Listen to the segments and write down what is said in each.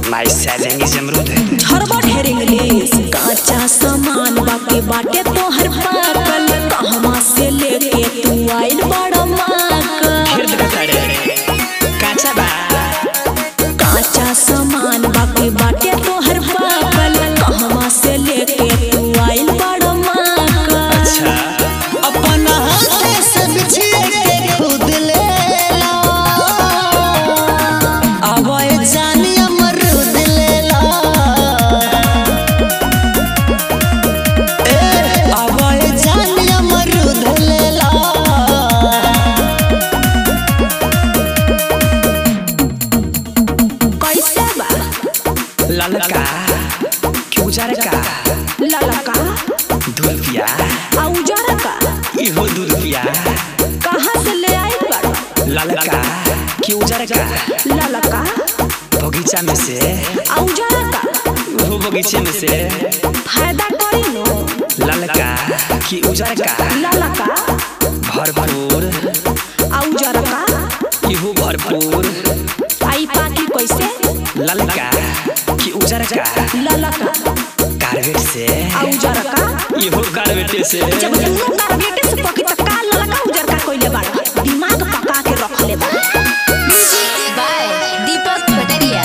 My selling is अमरूद हरबड़ ढेर English काचा सामान बाके बाटे तोहर पाकल कहवा से लेके तू आइल बड़ा माकल फिर देखा रे काचा बा काचा सामान बाके बाटे तोहर पाकल कहवा से लेके तू आइल बड़ा माकल अच्छा अपना हाथे से बिछिए के खुद ले ला अब ए जानी अमरूद ले ला ए अब ए जानी अमरूद ले ला कैसे बा ललका कि उजर का ललका दू रुपया आ उजरा का इहो दू रुपया कहाँ से ले आइल बड़ा ललका कि उजर का ललका बगीचा में से आ उजरा का वो बगीचे में से फायदा करी नो ललका कि उजर का ललका भरपूर आ उजरा का इहो भरपूर आई पाकी कैसे ललका कि उजर का ललका कार्बेट से आ उजरा का इहो कार्बेट से जब दोनों टारगेटे से पकी त का ललका उजर का कोइले बाड़ा दिमाग पका के रख ले बा by Deepak Pataria.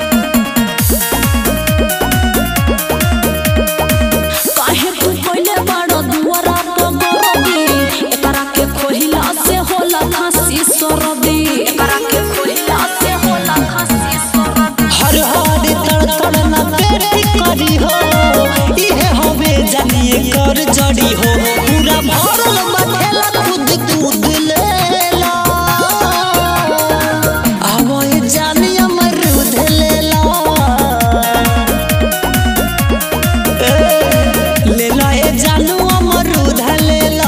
काहे तू कोइले बाड़ा दुआरा तो गरदी एकरा के खोहिला से होला खांसी सरदी एकरा के खोहिला से होला खांसी सरदी हर हर तड़तड़ न पेट करी हो इहे होवे जानिए कर जड़ी हो पूरा भरल बठेला खुद खुद ले ला अब ए जानी अमरूद ले ला ए, ले ला ए जानू अमरूद ले ला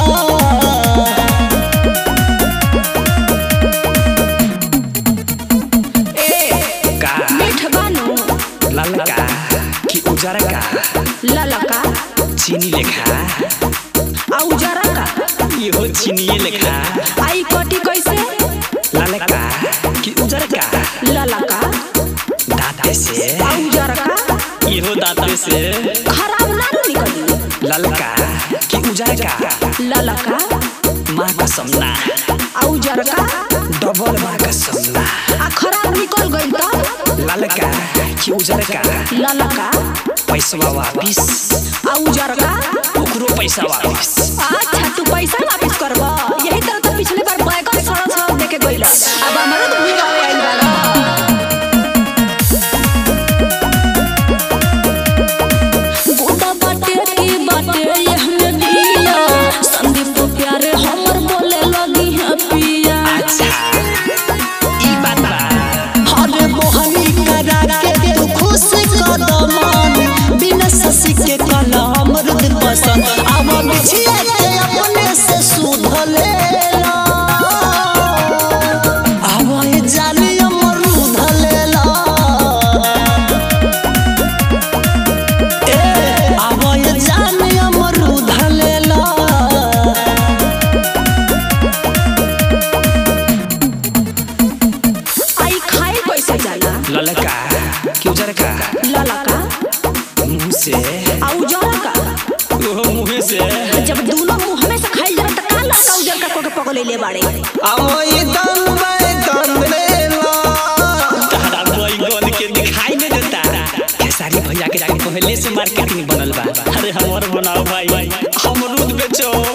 ए का मीठ बानो ललका कि उजर का ललका चीनी लेखा आ उजरा का इहो चीनिए लेखा आई कटी कैसे ललका कि उजर का ललका दांते से आ उजरा का इहो दांते से खराब ना नु निकली ललका कि उजर का ललका माँ का समना आ उजरा का डबल माँ का समना आ खराब निकल गइल त ललका कि उजर का ललका पैसा वापिस आ उजरा का ओकरो पैसा वापिस अच्छा तू पैसा वापस करब यही तरह तो पिछले बार बैगन सड़ल सड़ल देके गइल अब हमारा तो भूल आवे आइल बाड़ा गोदा बाटे की बाटे ये हमें दिया संदीप तो प्यारे हमर बोले लगी है पिया अच्छा ई बात बा हरे मोहनी करा के तू खुश कदमान बिना ससी के कला अमृत पसंद अब बिछिए के अपने से सुध ले ला अब ये जानी अमरूद ले ला ए अब ये जानी अमरूद ले ला आई खाए कैसे जाला ललका कि उजर का ललका मुंह से आ उजरा का ओहो मुँह से जब दोनों मुंह में से खाइल जाला त का ललका उजर का कोके पगलैले बाड़े तारा बैगन के दिखाई नहीं देता खेसारी भैया के जाके पहले से मार्केटिंग बनल बा अरे हमर बनाओ भाई अमरूद बेचो